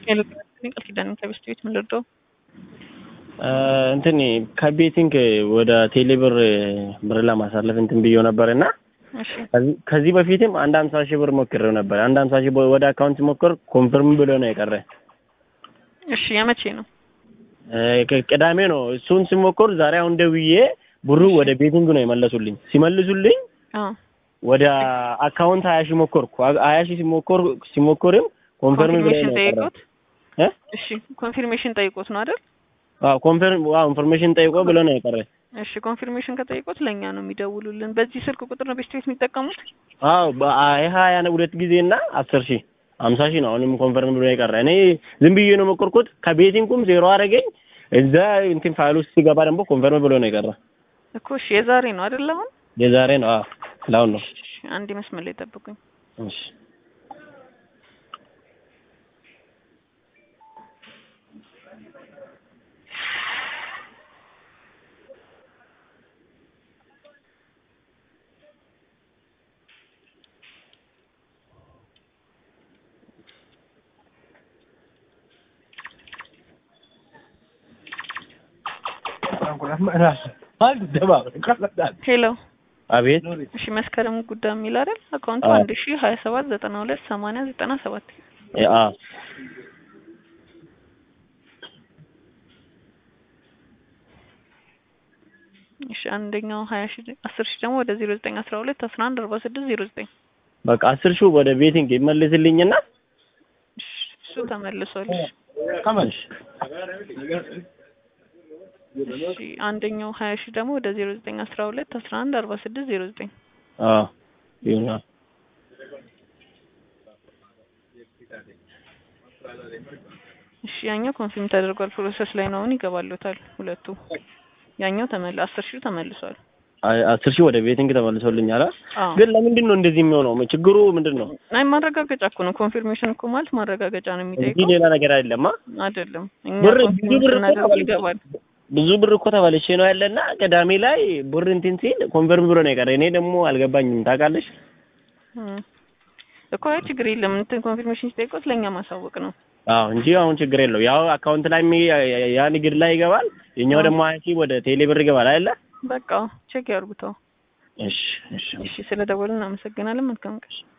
ቃል ኪዳን ከቤስት ቤት ምን ልርዳው? እንትን ከቤቲንግ ወደ ቴሌብር ብር ለማሳለፍ እንትን ብዬው ነበር እና እሺ ከዚህ በፊትም አንድ ሀምሳ ሺህ ብር ሞክሬው ነበር። አንድ ሀምሳ ሺህ ብር ወደ አካውንት ሞክር ኮንፈርም ብሎ ነው የቀረ። እሺ የመቼ ነው? ቅዳሜ ነው። እሱን ሲሞክር ዛሬ አሁን ደውዬ ብሩ ወደ ቤቲንግ ነው የመለሱልኝ። ሲመልሱልኝ አዎ ወደ አካውንት ሀያ ሺህ ሞከርኩ። ሀያ ሺህ ሲሞክር ሲሞክርም ኮንፈርም ብሎ ኮንፊርሜሽን ነው የቀረ። ጠይቆት እ? እሺ ኮንፊርሜሽን ጠይቆት ነው አይደል? አዎ ኮንፈርም አዎ ኢንፎርሜሽን ጠይቆ ብሎ ነው የቀረ። እሺ ኮንፊርሜሽን ከጠይቆት ለእኛ ነው የሚደውሉልን። በዚህ ስልክ ቁጥር ነው ቤስት ቤት የሚጠቀሙት? አዎ በሀያ ሁለት ጊዜ እና አስር ሺህ ሀምሳ ሺህ ነው አሁንም ኮንፈርም ብሎ የቀረ። እኔ ዝም ብዬ ነው የሞከርኩት። ከቤቲንጉም ዜሮ አደረገኝ። እዛ እንትን ፋይል ውስጥ ሲገባ ደግሞ ኮንፈርም ብሎ ነው የቀረ። እኮ እሺ የዛሬ ነው አይደል? አሁን የዛሬ ነው። አዎ ለአሁን ነው። እሺ አንድ መስመር ላይ ጠብቁኝ። እሺ ሄሎ አቤት እሺ መስከረም ጉዳይ የሚል አይደል? አካውንቱ አዎ። አንድ ሺ ሀያ ሰባት ዘጠና ሁለት ሰማንያ ዘጠና ሰባት አ እሺ አንደኛው ሀያ ሺ አስር ሺ ደግሞ ወደ ዜሮ ዘጠኝ አስራ ሁለት አስራ አንድ አርባ ስድስት ዜሮ ዘጠኝ በቃ አስር ሺህ ወደ ቤቲንግ ይመልስልኝና እሺ እሱ ተመልሷል። እሺ እሺ አንደኛው ሀያ ሺ ደግሞ ወደ ዜሮ ዘጠኝ አስራ ሁለት አስራ አንድ አርባ ስድስት ዜሮ ዘጠኝ አዎ ይሁን። እሺ ያኛው ኮንፊርም ተደርጓል። ፕሮሰስ ላይ ነው። አሁን ይገባሉታል ሁለቱ። ያኛው ተመል አስር ሺው ተመልሷል። አይ አስር ሺህ ወደ ቤቲንግ ተመልሶልኛል። አ? አዎ ግን ለምንድን ነው እንደዚህ የሚሆነው? ችግሩ ምንድን ነው? አይ ማረጋገጫ እኮ ነው። ኮንፊርሜሽን እኮ ማለት ማረጋገጫ ነው እንጂ የሚጠይቀው ሌላ ነገር አይደለም። አ? አይደለም። እኛ ብር ብዙ ኮንፊርም ብር እኮ ስናደርግ ተበልቼ ይገባል። ብዙ ብር እኮ ተበልሼ ነው ያለና ቅዳሜ ላይ ብር እንትን ሲል ኮንፈርም ብሎ ነው የቀረ። እኔ ደግሞ አልገባኝም። ታውቃለሽ? እም። እኮ አይ ችግር የለም። እንትን ኮንፊርሜሽን ሲጠይቁት ለእኛ ማሳወቅ ነው። አዎ እንጂ አሁን ችግር የለው። ያው አካውንት ላይ የሚ- ያ ንግድ ላይ ይገባል። የኛው ደግሞ ሀያ ሺህ ወደ ቴሌ ብር ይገባል አይደለ? በቃ ቼክ ያርጉተው። እሺ እሺ እሺ ስለ ደወልን እናመሰግናለን። መልካም ቀን።